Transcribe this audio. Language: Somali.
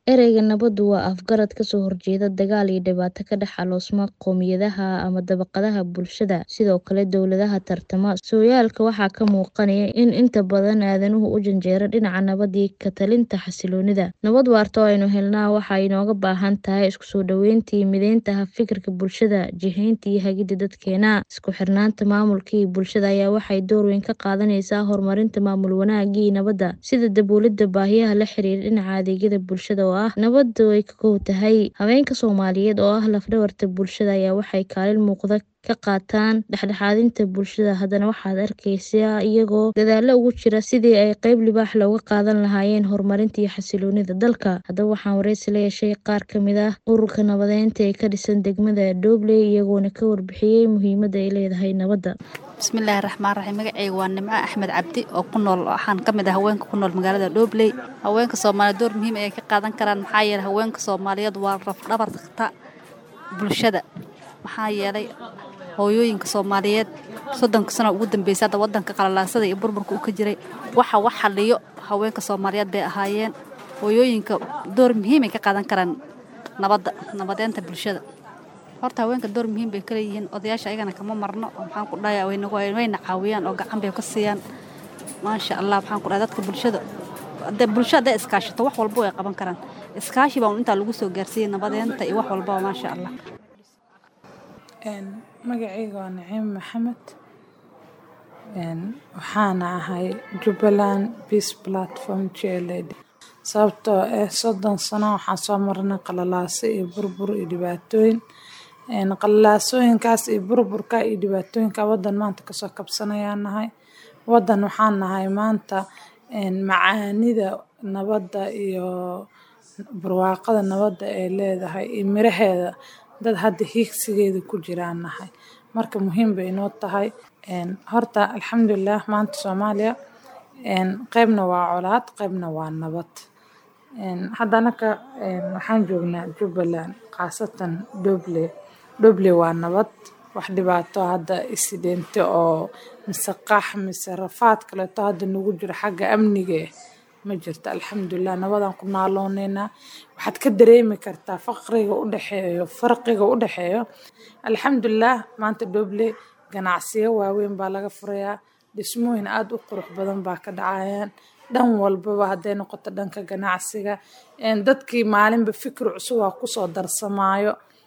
Ereyga nabaddu waa afgarad ka soo horjeeda dagaal iyo dhibaato ka dhex aloosma qowmiyadaha ama dabaqadaha bulshada. Sidoo kale, dawladaha tartama sooyaalka waxaa ka muuqanaya in inta badan aadanuhu u janjeero dhinaca nabadda iyo ka talinta xasilloonida. Nabad waarta oo aynu helnaa waxay inooga baahan tahay isku soo dhaweynta iyo mideynta fikirka bulshada, jihaynta iyo hagidda dadkeena. Isku xirnaanta maamulka iyo bulshada ayaa waxay door weyn ka qaadanaysaa horumarinta maamul wanaagga iyo nabadda, sida daboolidda baahiyaha la xiriira dhinaca adeegyada bulshada oo ah nabadda ay ka kow tahay. Haweenka Soomaaliyeed oo ah laf-dhabarta bulshada ayaa waxay kaalin muuqda ka qaataan dhexdhexaadinta bulshada. Haddana waxaad arkeysaa iyagoo dadaalo ugu jira sidii ay qayb libaax leh uga qaadan lahaayeen horumarinta iyo xasilloonida dalka. Haddaba waxaan wareysi la yeeshay qaar ka mid ah ururka nabadeynta ee ka dhisan degmada Doobley iyagoona ka warbixiyay muhiimadda ay leedahay nabadda. bismillaahi raxmaan raxiim magacayga waa nimco axmed cabdi oo ku nool waxaan ka mid ah haweenka ku nool magaalada dhobley haweenka soomaaliyeed door muhiim ayay ka qaadan karaan maxaa yeelay haweenka soomaaliyeed waa rafdhabarta bulshada maxaa yeelay hooyooyinka soomaaliyeed soddonka sano ugu dambeysay hadda wadanka qalalaasada iyo burburka uu ka jiray waxa wax xaliyo haweenka soomaaliyeed bay ahaayeen hooyooyinka door muhiimay ka qaadan karaan nabadda nabadeynta bulshada horta haweenka door muhiim bay kaleeyihiin odayaasha ayagana kama marno maxaan ku dhahay wayna caawiyaan oo gacan bay ka siiyaan maasha allah maxaan ku dhahay dadka bulshada hadee bulsho hadday iskaashato wax walba way qaban karaan iskaashi baa intaa lagu soo gaarsiiyey nabadeynta iyo wax walbaba maasha allah magacayga waa naciim maxamed waxaana ahay jubbaland peace platform jlad sababtoo ah soddon sano waxaan soo marnay qalalaaso iyo burbur iyo dhibaatooyin qalalaasooyinkaas iyo burburka iyo dhibaatooyinka wadan maanta kasoo kabsanayaan nahay wadan waxaan nahay maanta macaanida nabadda iyo barwaaqada nabadda ay leedahay iyo miraheeda dad hadda hiigsigeeda ku jiraan nahay marka muhiim bay inoo tahay horta alxamdulilah maanta soomaaliya qeybna waa colaad qeybna waa nabad hadda anaka waxaan joognaa jubbaland khaasatan dhobley dhobley waa nabad wax dhibaato hadda isidheente oo mise qax mise rafaad kaleeto hadda nagu jiro xagga amniga ma jirto alxamdulilah nabadaan ku naalooneynaa waxaad ka dareemi kartaa faqriga u dhexeeyo farqiga u dhexeeyo alxamdulilah maanta dhobley ganacsiyo waaweyn baa laga furayaa dhismooyin aada u qurux badan baa ka dhacayaan dhan walbaba hadday noqoto dhanka ganacsiga dadkii maalinba fikir cusub aa kusoo darsamaayo